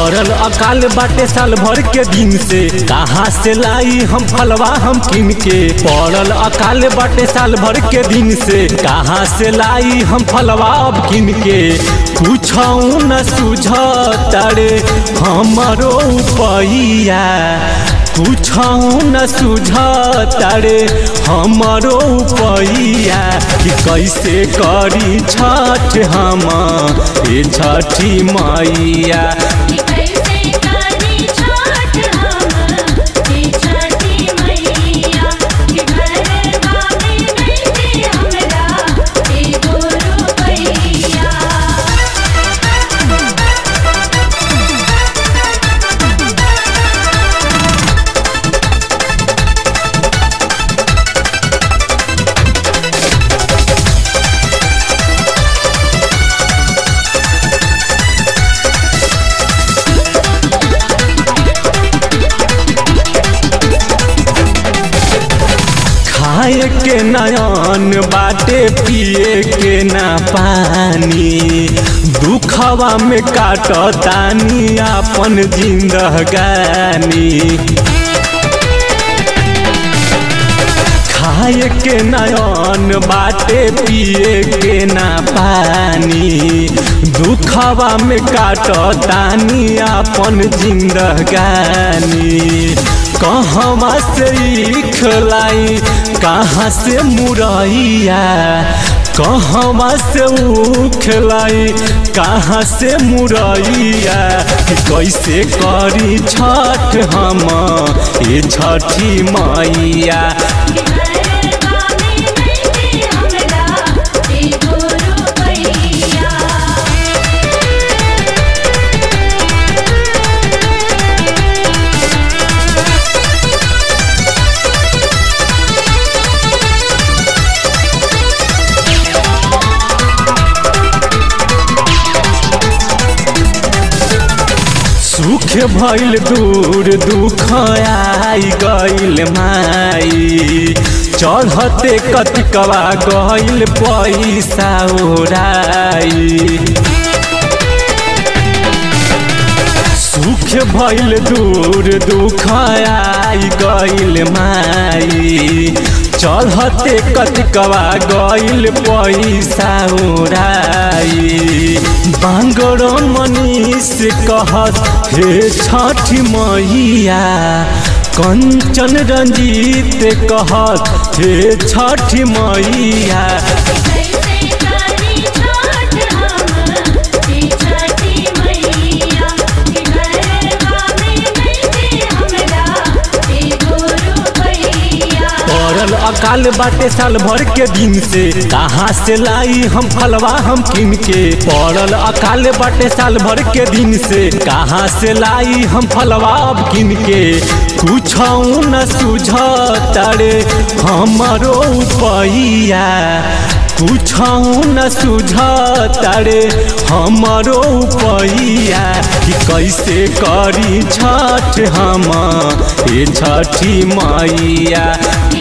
पड़ल अकाल बाटे साल भर के दिन से कहाँ से लाई हम फलवा हम किन के पड़ल अकाल बाटे साल भर के दिन से कहाँ से लाई हम फलवा अब किन के कुछ न सुझ तारे हमरो पैया कुछ न सुझ तारे हमरो पैया कि कैसे करी छठ हम ए छठी मैया कि कैसे करी छठ हम हे छठी मैया कि घरवा में नइखे हमरा एगो रुपैया खाए के नयन बाटे पिए के ना पानी दुखवा में काटतानी अपन जिंदगानी खाए के नयन बाटे पिए के ना पानी दुखवा में काटतानी अपन जिंदगानी कहवा से खलाई कहाँ से मुरैया कहवा से उखलाई कहाँ से मुरैया कि कैसे करी छठ हम ए छठी मैया कि घरवा में नइखे हमरा एगो रुपैया सुख भइल दूर दुख आई गइल माई चढ़ते कतिकवा गइल पैसा ओराई सुख भइल दूर दुख आई गइल माई चढ़ते कतिकवा गइल पैसा ओराई बांगड़ो मनीष कहत हे छठ मैया कंचन रंजीत कहत हे छठ मैया कैसे करी छठ हम हे छठी मैया कि घरवा में नइखे हमरा एगो रुपैया पड़ल अकाल बाटे साल भर के दिन से कहाँ से लाई हम फलवा हम किन के पड़ल अकाल बाटे साल भर के दिन से कहाँ से लाई हम फलवा अब किन के कुछ न सुझ तारे हमरो पैया कुछ न सुझ तारे हमरो पैया कि कैसे करी छठ हम ए छठी मैया